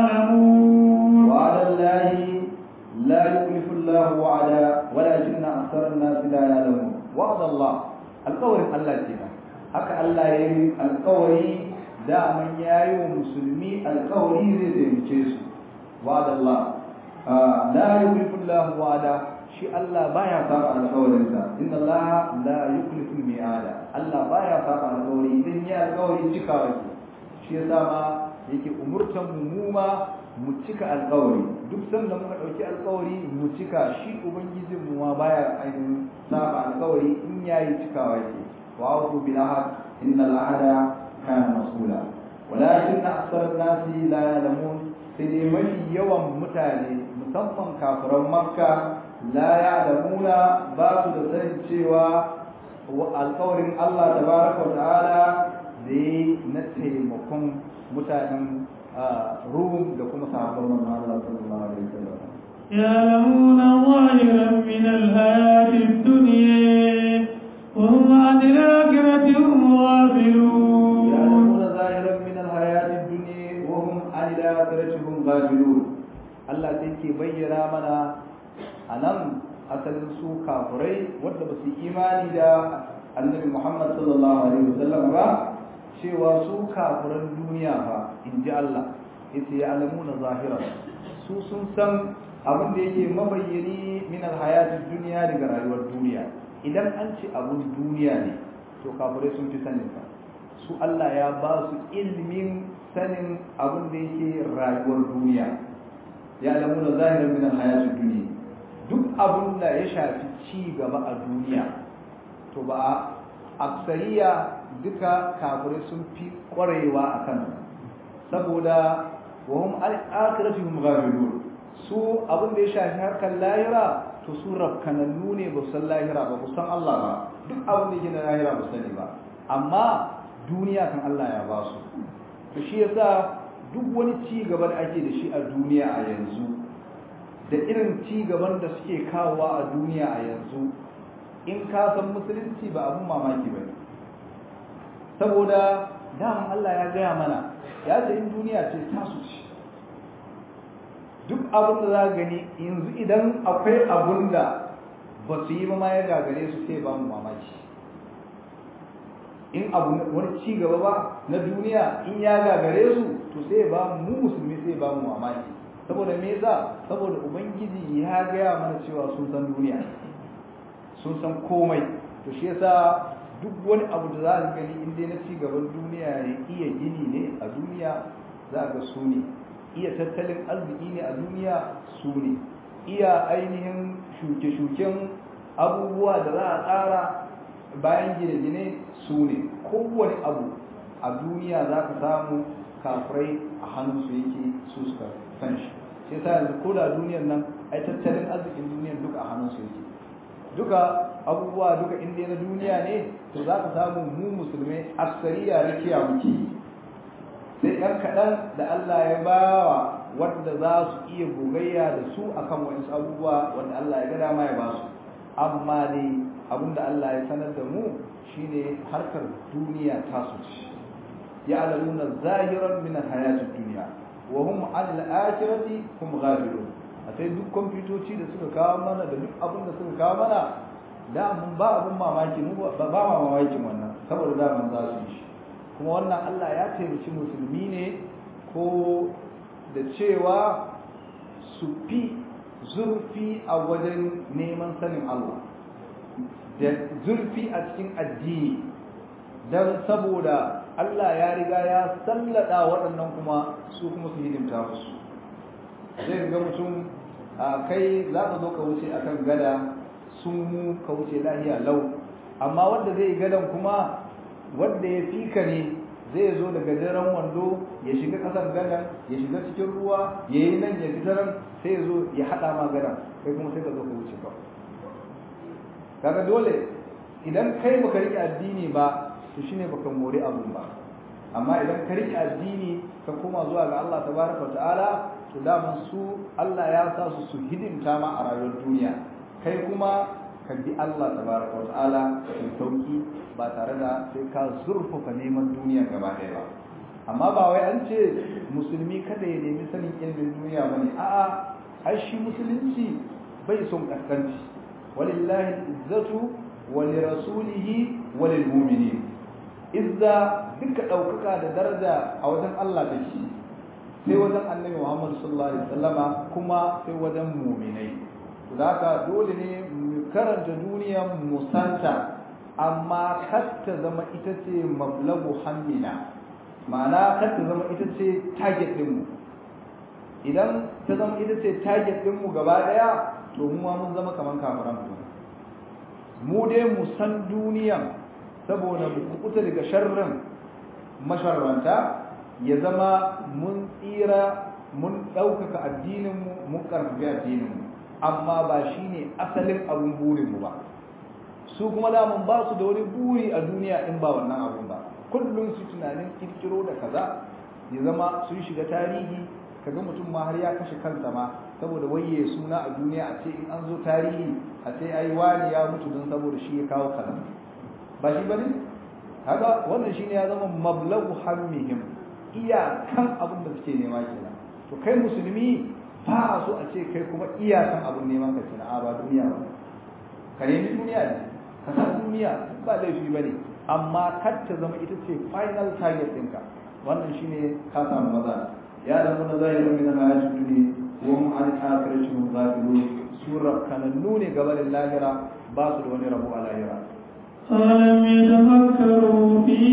يعلمون وعلى الله لا يخلف الله وعدا ولكن أكثر الناس لا يعلمون وعد الله القول الله كده haka Allah ya yi alkawari daman ya yi wa musulmi alkawari zai taimake su wa'ada Allah la yukhlifu Allah wa'ada shi Allah baya saba alƙawarinsa inna Allah la yukhlifu mi'ada Allah baya saba alƙawari idan ya alƙawari cikawa ke shi yasa ma yake umurtan mu mu ma mu cika alƙawari duk sanda muka ɗauki alƙawari mu cika shi ubangijin mu ma baya ainihin saba alƙawari in yayi cikawa ke wa aqu bil ahad inna al ahada kana mas'ula walakin aksar nasi la ya'lamun sai dai mafi yawan mutane musamman kafiran makka la ya'lamuna ba su da sanin cewa alƙawarin Allah tabaraka wa ta'ala da yi na taimakon mutanen Rum da kuma sahabban manzon Allah sallallahu alaihi wasallam يعلمون ظاهرا من الحياة الدنيا وهم عن الآخرة هم غافلون يعلمون ظاهرا من الحياة الدنيا وهم عن الآخرة هم غافلون Allah sai ke bayyana mana a nan asalin su kafurai wadda ba su imani da annabi Muhammad sallallahu alaihi wasallam ba cewa su kafuran duniya fa in ji Allah yace ya alamuna zahira su sun san abin da yake mabayyani min alhayatid duniya daga rayuwar duniya idan an ce abun duniya ne to kafurai sun fi sanin sa su Allah ya ba su ilmin sanin abin da yake rayuwar duniya ya alamuna zahiran min alhayatid duniya duk abin da ya shafi ci gaba a duniya to ba a aksariya duka kafirai sun fi kwarewa a kan saboda wahum akhiratihum ghafilun su abin da ya shafi harkar lahira to su rafkanannu ne ba san lahira ba ba san Allah ba duk abin da yake na lahira ba sani ba amma duniya kan Allah ya ba su to shi yasa duk wani ci gaba da ake da shi a duniya a yanzu da irin ci gaban da suke kawowa a duniya a yanzu in ka san musulunci ba abun mamaki ba saboda daman Allah ya gaya mana ya ce in duniya ce tasu ce duk abin da za gani yanzu idan akwai abun da ba su yi ma ya gagare su sai ba mu mamaki in abu wani ci gaba ba na duniya in ya gagare su to sai ba mu musulmi sai ba mu mamaki saboda me yasa saboda ubangiji ya gaya mana cewa sun san duniya sun san komai to shi yasa duk wani abu da za ka gani in dai na ci gaban duniya ne iya gini ne a duniya za ga su ne iya tattalin arziki ne a duniya su ne iya ainihin shuke-shuken abubuwa da za a tsara bayan gine-gine su ne kowane abu a duniya za ka samu kafirai a hannunsu yake su suka san shi shi sa yanzu ko da duniyar nan ai tattalin arzikin duniyar duka a hannunsu yake duka abubuwa duka inda na duniya ne to za ka samu mu musulmai aksariya rakiya muke sai ɗan kaɗan da Allah ya bawa wanda za su iya gogayya da su akan wasu abubuwa wanda Allah ya ga dama ya ba su amma dai abinda Allah ya sanar da mu shine harkar duniya ta su ci ya'lamuna zahiran min al-hayatid dunya wa hum 'an al-akhirati hum ghafilun a sai duk kwamfutoci da suka kawo mana da duk abin da suka kawo mana da mun ba abin mamaki mu ba ba mamakin wannan saboda da mun za su yi shi kuma wannan Allah ya taimaki musulmi ne ko da cewa su fi zurfi a wajen neman sanin Allah da zurfi a cikin addini don saboda Allah ya riga ya sallada waɗannan kuma su kuma su hidimta musu zai ga mutum a kai za ka zo ka wuce akan gada sun mu ka wuce lahiya lau amma wanda zai gadan kuma wanda ya fika ne zai zo daga daren wando ya shiga kasan gadan ya shiga cikin ruwa ya yi nan ya fitaran sai ya zo ya haɗa ma gadan kai kuma sai ka zo ka wuce ba kaga dole idan kai baka riƙe addini ba to shine baka more abun ba amma idan ka riƙe addini ka koma zuwa ga Allah tabaraka wa ta'ala to daman su Allah ya sa su su hidimta ma a rayuwar duniya kai kuma ka bi Allah tabaraka wa ta'ala cikin sauki ba tare da sai ka zurfafa neman duniya gaba ɗaya ba amma ba wai an ce musulmi kada ya nemi sanin ilimin duniya bane a'a ai shi musulunci bai son kaskanci walillahi izzatu wa lirasulihi wa lilmu'minin izza duka ɗaukaka da daraja a wajen Allah take sai wajen annabi Muhammad sallallahu alaihi wasallama kuma sai wajen mu'minai to haka dole ne mu karanta duniya mu santa amma kar ta zama ita ce mablagu hammina ma'ana kar ta zama ita ce target din mu idan ta zama ita ce target din mu gaba daya to mu ma mun zama kaman kafiran mu dai mu san duniyan saboda mu kukuta daga sharrin masharranta ya zama mun tsira mun ɗaukaka addininmu mun ƙarfafi addininmu amma ba shi ne asalin abin burinmu ba su kuma damun ba su da wani buri a duniya in ba wannan abun ba kullum su tunanin kirkiro da kaza ya zama sun shiga tarihi kaga mutum ma har ya kashe kansa ma saboda waye suna a duniya a ce in an zo tarihi a ce ai wani ya mutu don saboda shi ya kawo kaza ba shi bane haka wannan shine ya zama mablagu hammihim iyakan abin da suke nema kenan to kai musulmi ba a so a ce kai kuma iyakan abin neman ka kenan a ba duniya ba ka nemi duniya ne ka san duniya ba laifi bane amma kar ta zama ita ce final target ɗinka wannan shine ka samu maza ya da mun zahirin min al-hayatid dunya wa hum an akhirati hum ghafilun sura kanannu ne gaban lahira ba su da wani rabo a lahira ألم يتفكروا في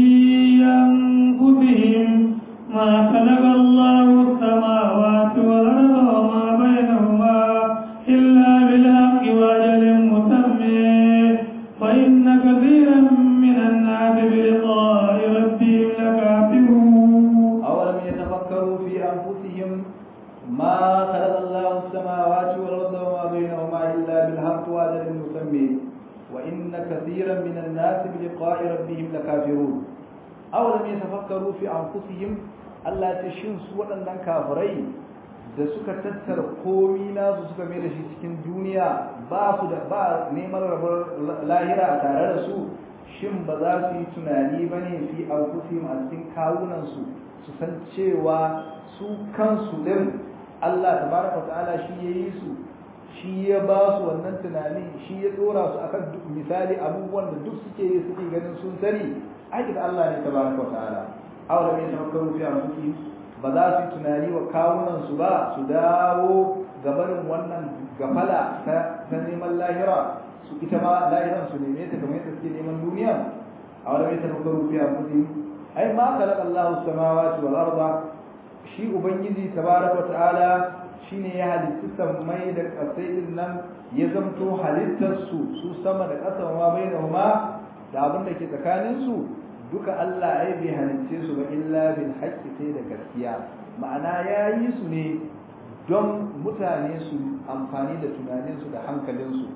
أنفسهم ما خلق الله السماوات والأرض وما بينهما إلا بالحق وأجل مسمى وإن كثيرا من الناس بلقاء ربهم لكافرون أولم يتفكروا في أنفسهم ما خلق الله السماوات والأرض وما بينهما إلا بالحق وأجل مسمى وإن كثيرا من الناس بلقاء ربهم لكافرون أولم يتفكروا في أنفسهم Allah ta shin su waɗannan kafirai da suka tattara komi nasu suka mai da shi cikin duniya ba su da ba neman rabar lahira a tare da su shin ba za su yi tunani ba ne fi anfusihim a cikin kawunansu su san cewa su kansu ɗin Allah tabaraka ta'ala shi ya yi su shi ya ba su wannan tunani shi ya dora su akan duk misali abubuwan da duk suke yi suke ganin sun sani aiki da Allah ne tabaraka ta'ala awla mai tafakkaru fi anfusihim ba za su yi tunani wa kawunan su ba su dawo gabanin wannan gafala ta neman lahira su ita ma lahiran su neme ta kamar yadda suke neman duniya awla mai tafakkaru fi anfusihim ai ma khalaqa Allahu samawati wal arda shi ubangiji tabaraka ta'ala shine ya halitta sammai da ƙasai din nan ya zamto halittarsu su sama da ƙasa ma bai da ma da abin da ke tsakaninsu duka Allah ya bai halicce su ba illa bil haqqi sai da gaskiya ma'ana ya yi su ne don mutane su amfani da tunaninsu da hankalinsu su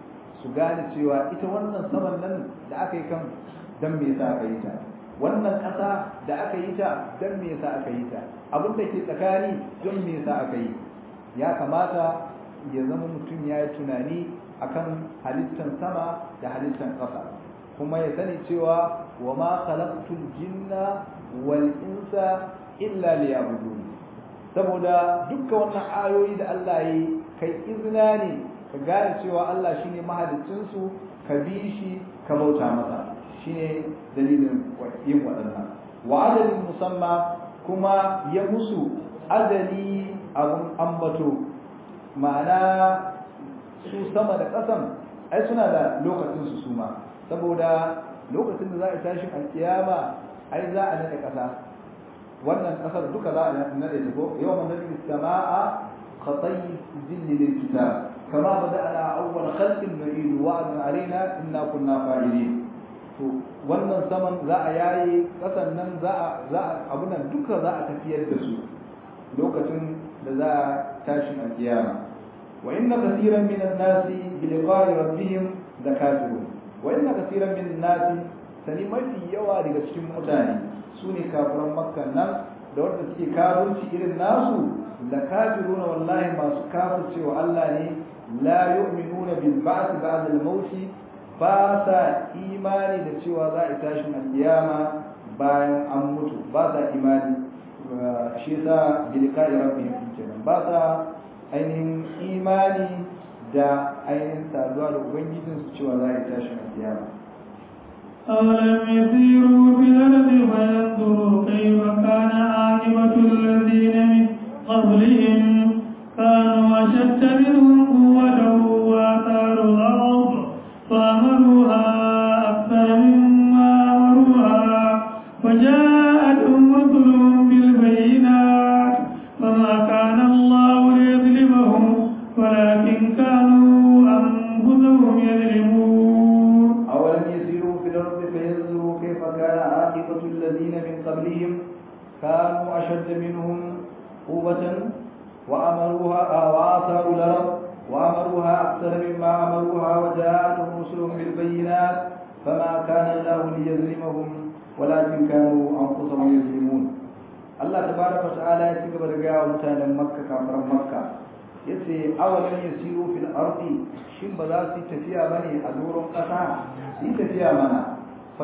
su gane cewa ita wannan saman nan da aka yi kan dan me yasa aka yi ta wannan ƙasa da aka yi ta dan me yasa aka yi ta abin da ke tsakani don me yasa aka yi ya kamata ya zama mutum ya yi tunani akan halittar sama da halittar ƙasa kuma ya sani cewa wa ma khalaqtul jinna wal insa illa liya'budun saboda dukkan wannan ayoyi da Allah yi kai izina ne ka gane cewa Allah shine mahaliccin su ka bi shi ka bauta masa shine dalilin yin waɗannan wa adalin musamma kuma ya musu adali abun ambato ma'ana su sama da ƙasan ai suna da lokacin su suma saboda lokacin da za a tashi alkiyama ai za a nade ƙasa wannan ƙasar duka za a nade ta ko yawma nadi samaa khatayi zilli lil kitab kama bada'na awwal khalqin nu'idu wa'dan alaina inna kunna fa'ilin to wannan saman za a yaye ƙasan nan za a za a abunan duka za a tafiyar da su lokacin da za a tashi alkiyama wa inna kaseeran minan nasi bi liqa'i rabbihim lakafirun wa inna kaseeran min nasi sani mafi yawa daga cikin mutane su ne kafiran makka nan da wanda suke kafirci irin nasu la kafiruna wallahi masu kafircewa Allah ne la yu'minuna bil ba'th ba'da al maut ba sa imani da cewa za a tashin alkiyama bayan an mutu ba sa imani shi yasa bi liqa'i rabbihim kenan ba sa ainihin imani da ainihin saduwa da ubangijinsu cewa za a tashin alkiyama أولم يسيروا في الأرض فينظروا كيف كان عاقبة الذين من قبلهم كانوا أشد منهم قوة وآثاروا الأرض فأمروها أكثر مما أمروها وجاءتهم رسلهم بالبينات فما كان الله ليظلمهم ولكن كانوا أنفسهم يظلمون أولم يسيروا في الأرض فينظروا كيف كان عاقبة الذين من قبلهم كانوا أشد منهم قوة وأمروها وآثاروا الأرض وأمروها أكثر مما أمروها وجاءتهم رسلهم بالبينات فما كان الله ليظلمهم ولكن كانوا أنفسهم يظلمون الله تبارك وتعالى يتكبر رجاء متانا مكة كافر مكة yace awalan yasiru fil ardi shin ba za su tafiya bane a doron kasa su tafiya mana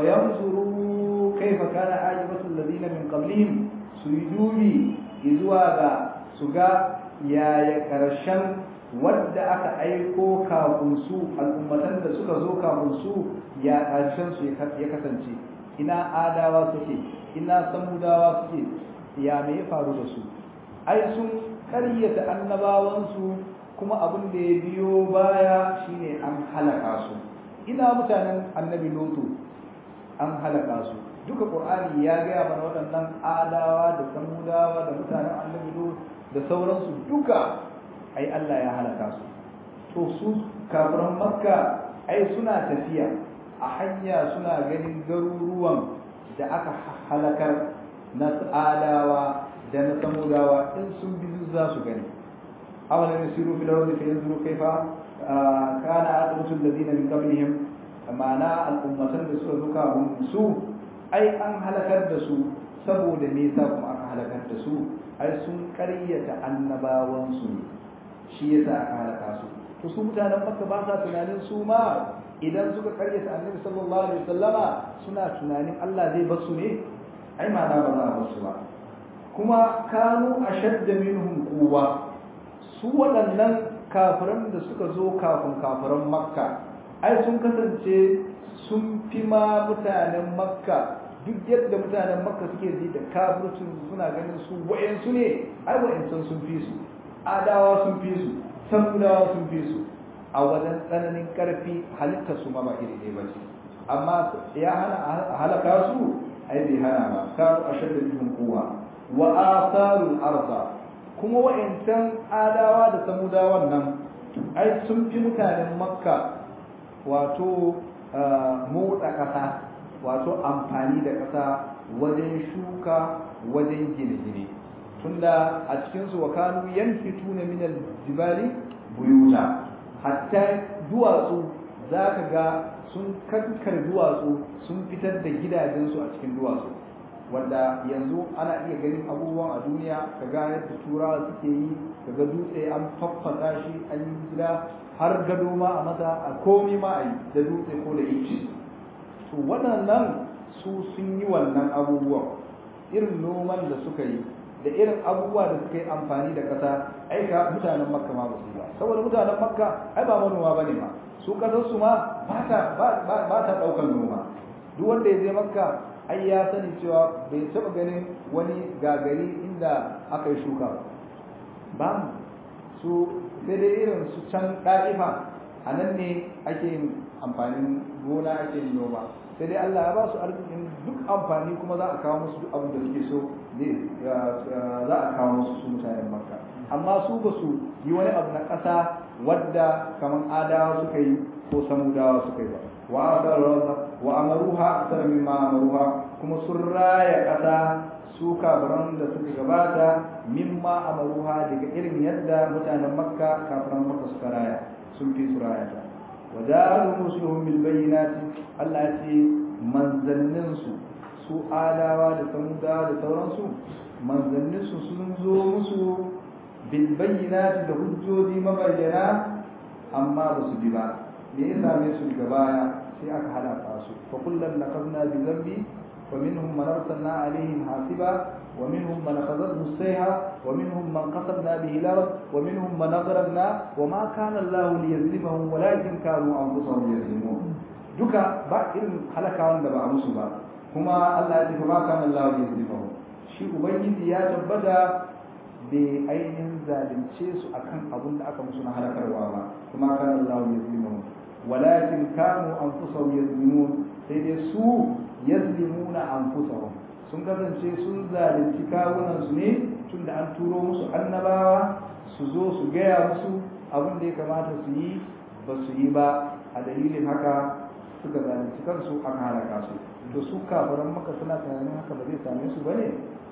fayanzuru kaifa kana ajibatu alladhina min qablihim su yi dubi zuwa ga su ga yaya karshen wadda aka aiko kafin su al'ummatan da suka zo kafin su ya karshen su ya kasance ina adawa suke ina samudawa suke ya me ya faru da su ai sun karyata annabawansu kuma abin da ya biyo baya shine an halaka su ina mutanen annabi lutu an halaka su duka qur'ani ya gaya mana waɗannan adawa da samudawa da mutanen annabi lutu da sauransu duka ai Allah ya halaka su to su kafiran makka ai suna tafiya a hanya suna ganin garuruwan da aka halakar na adawa da na samudawa in sun bi za su gani awalan yasiru fil ardi fayanzuru kaifa kana aqibatu alladhina min qablihim ma'ana al'ummatan da suka zuka su ai an halakar da su saboda me yasa kuma aka halakar da su ai sun ƙaryata annabawan su ne shi yasa aka halaka su to su mutanen makka ba sa tunanin su ma idan suka ƙaryata annabi sallallahu alaihi wasallama suna tunanin Allah zai bar su ne ai ma'ana ba za a bar su ba kuma kanu ashadda minhum quwwa su waɗannan kafiran da suka zo kafin kafiran makka ai sun kasance sun fi ma mutanen makka duk yadda mutanen makka suke ji da kafircin suna ganin su wayansu ne ai wayancan sun fi su adawa sun fi su samudawa sun fi su a wajen tsananin karfi halittar su ma ba iri ɗaya ba ce amma ya hana a halaka su ai bai hana ba kanu ashadda minhum quwwa wa atharul arda kuma wa'ancan adawa da samudawan nan ai sun fi mutanen makka wato motsa ƙasa wato amfani da ƙasa wajen shuka wajen gine-gine tunda a cikinsu wa kanu yanfituna min aljibali buyuta hatta duwatsu za ka ga sun kankar duwatsu sun fitar da gidajensu a cikin duwatsu wanda yanzu ana iya ganin abubuwan a duniya ka ga yadda turawa suke yi ka ga dutse an faffasa shi an yi gida har gado ma a masa a komi ma a yi da dutse ko da ice to waɗannan su sun yi wannan abubuwan irin noman da suka yi da irin abubuwa da suka yi amfani da ƙasa aika mutanen makka ma ba su ba saboda mutanen makka ai ba manoma ba ne ma su ƙasar su ma ba ta ɗaukar noma duk wanda ya je makka ai ya sani cewa bai taɓa ganin wani gagari inda aka yi shuka ba ba su sai dai irin su can ɗa'ifa a nan ne ake yin amfanin gona ake yin noma sai dai Allah ya ba su arzikin duk amfani kuma za a kawo musu duk abin da suke so ne za a kawo musu su mutanen makka amma su ba su yi wani abu na ƙasa wadda kamar adawa suka yi ko samudawa suka yi ba wa amaruha akthar mimma amaruha kuma sun raya ƙasa su kafiran da suka gabata mimma amaruha daga irin yadda mutanen makka kafiran makka suka raya sun fi su raya ta wajaru muslimun bil bayyinati Allah ya ce manzannin su su adawa da samudawa da sauransu manzannin su sun zo musu bil bayyinati da hujjoji mabayyana amma ba su bi ba me ya same su daga baya sai aka halaka su fa kullum nakazna bi zambi wa minhum man arsalna alaihim hasiba wa minhum man akhadhathu as-sayha wa minhum man qasadna bihi al-ard wa minhum man aghraqna wa ma kana Allah liyazlimahum walakin kanu anfusahum yazlimun duka ba irin halakawan da ba a musu ba kuma Allah ya ce ma kana Allah liyazlimahum shi ubangiji ya tabbata bai ainihin zalunce su akan abin da aka musu na halakarwa ba kuma kana Allah yazlimuhum walakin kanu anfusahum yazlimun sai dai su yazlimuna anfusahum sun kasance sun zalunci kawunan su ne tunda an turo musu annabawa su zo su gaya musu abin da ya kamata su yi ba su yi ba a dalilin haka suka zalunci kansu aka halaka su to su kafiran maka suna tunanin haka ba zai same su bane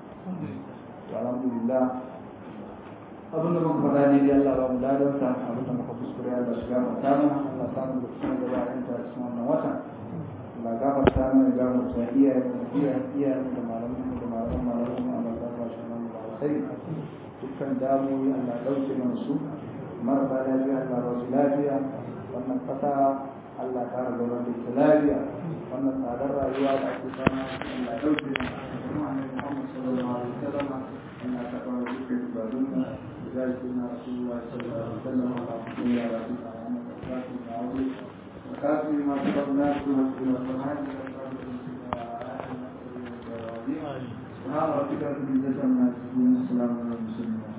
to alhamdulillah abinda muka faɗa ne dai Allah ba mu ladan sa abinda muka kuskure Allah shiga mu ta mana Allah samu da cikin da bayan ta cikin wannan watan Allah gafarta mana ga mu ta iya iya iya da malamin da malamin malamin Allah ta ba shi nan da sai dukkan damuwoyi Allah dauke mana su marasa lafiya Allah ba su lafiya wannan kasa Allah ta rabu da ita lafiya wannan tsadar rayuwa da ake samu Allah dauke mana Annabi Muhammad sallallahu alaihi wasallam Allah ta kawo dukkan ibadunmu ذلك ان رسول الله صلى الله عليه وسلم على رسول الله وعلى وكافي ما سبقناه ونسكن القران سبحان ربك رب العزه عما يصفون وسلام على المرسلين